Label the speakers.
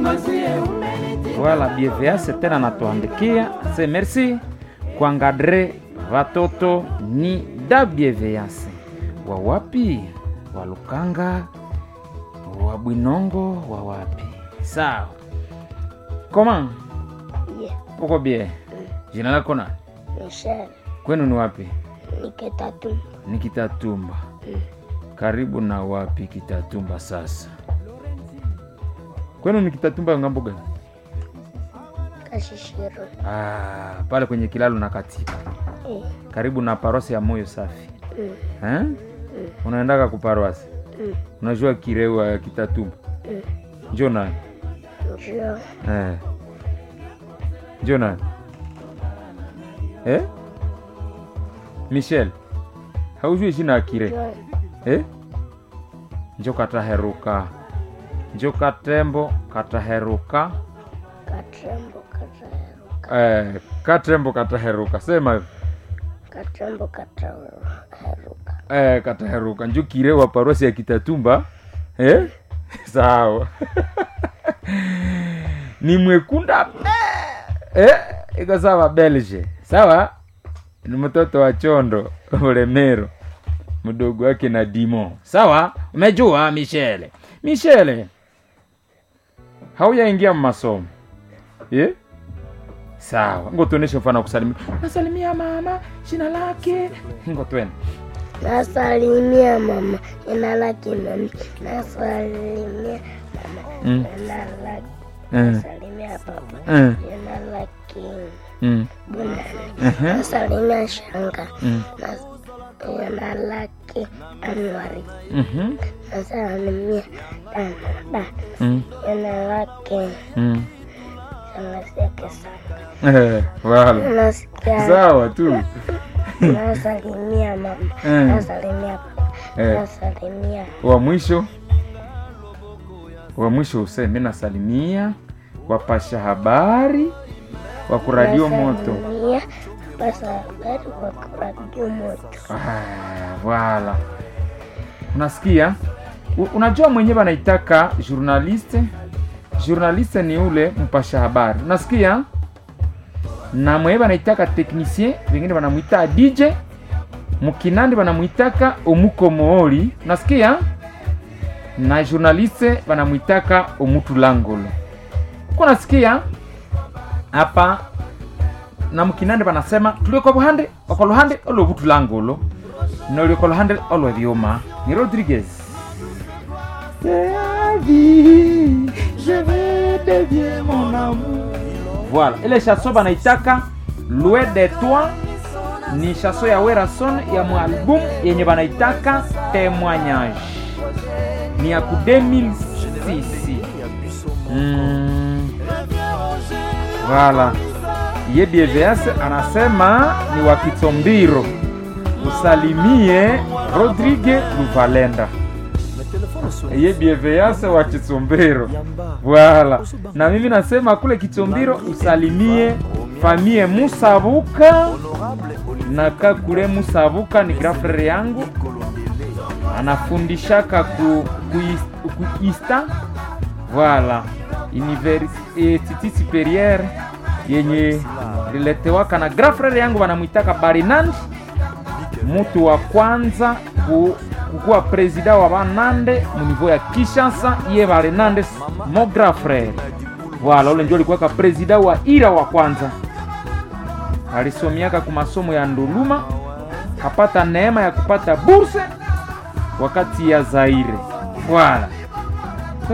Speaker 1: Voilà, BVS tena natuandikia se merci kuangadre watoto ni da BVS wa wapi wa Lukanga wa Bwinongo wa wapi sawa koma
Speaker 2: Yeah,
Speaker 1: uko bie jina lako na
Speaker 2: Michelle
Speaker 1: kwenu ni wapi
Speaker 2: Niketatu
Speaker 1: ni Kitatumba karibu na wapi Kitatumba sasa kwenu ni Kitatumba ngambo gani
Speaker 2: Kashishiro.
Speaker 1: ah, pale kwenye kilalo na katika
Speaker 2: Eh,
Speaker 1: karibu na parosi ya moyo safi
Speaker 2: mm,
Speaker 1: eh? unaendaka kuparoasi
Speaker 2: mm,
Speaker 1: unajua kirewa ya Kitatumba
Speaker 2: mm.
Speaker 1: njo nani
Speaker 2: Njoo
Speaker 1: eh. njo nani eh? Michel haujui jina ya kire
Speaker 2: njoo
Speaker 1: eh? njo kataheruka njo katembo kataheruka
Speaker 2: Katrembo kataheruka
Speaker 1: eh, katembo kataheruka sema hivyo.
Speaker 2: Katrembo kataheruka
Speaker 1: eh, kataheruka njo kire wa parosi ya Kitatumba eh? sawa ni mwekunda eh? iko sawa Belge sawa ni mtoto wa chondo ulemero mdogo wake na dimo sawa umejua michele michele hauyaingia masomo eh? sawa ngo tuoneshe mfano wa kusalimia nasalimia mama jina lake ngo twende
Speaker 2: Nasalimia mama jina lake nani? Nasalimia mama
Speaker 1: Mm.
Speaker 2: jina lake
Speaker 1: Mm.
Speaker 2: Nasalimia papa
Speaker 1: Mm.
Speaker 2: jina lake
Speaker 1: Mm.
Speaker 2: Bunani
Speaker 1: Mhm.
Speaker 2: Nasalimia shanga
Speaker 1: Mm.
Speaker 2: Nas- jina lake Anwari
Speaker 1: Mhm.
Speaker 2: Nasalimia dada
Speaker 1: Mm.
Speaker 2: jina lake
Speaker 1: Mm.
Speaker 2: shangazi yake sana
Speaker 1: Eh, wala
Speaker 2: nasikia
Speaker 1: sawa tu
Speaker 2: nasalimia mama
Speaker 1: Mm.
Speaker 2: nasalimia papa
Speaker 1: Eh.
Speaker 2: nasalimia
Speaker 1: wa mwisho wa mwisho useme nasalimia wapasha habari wa kuradio moto
Speaker 2: nasalimia pasa habari kwa kuradio moto
Speaker 1: Ah, wala unasikia U- unajua mwenyewe anaitaka journaliste journaliste ni ule mpasha habari unasikia na mwenyewe anaitaka technicien wengine wanamwita dj mukinandi wanamwitaka omukomooli unasikia na journaliste wanamwitaka omutulangolo uko nasikia hapa na mukinande banasema tuli kwa buhande oko luhande olo butulangolo noli kwa luhande olo vyuma ni rodriguez voilà ile chanson banaitaka loin de toi ni chanson ya werason ya mwalbum yenye banaitaka témoignage ni ya ku 2006 mm. Voilà. Ye BVS anasema ni wa Kitsombiro. Usalimie Rodrigue Luvalenda. Ye BVS wa Kitsombiro. Voilà. Na mimi nasema kule Kitsombiro usalimie famie Musabuka na kakule Musabuka ni grafre yangu anafundishaka ku, ku, is- ku ista voilà université supérieure yenye liletewaka na grand frère yangu wanamwitaka barinand mutu wa kwanza ku, kukuwa presida wa banande munivou ya kishasa ye barinande mo grand frère voilà ule njo alikuwaka presida wa ira wa kwanza alisomiaka ku masomo ya nduluma kapata neema ya kupata burse wakati ya zaire voilà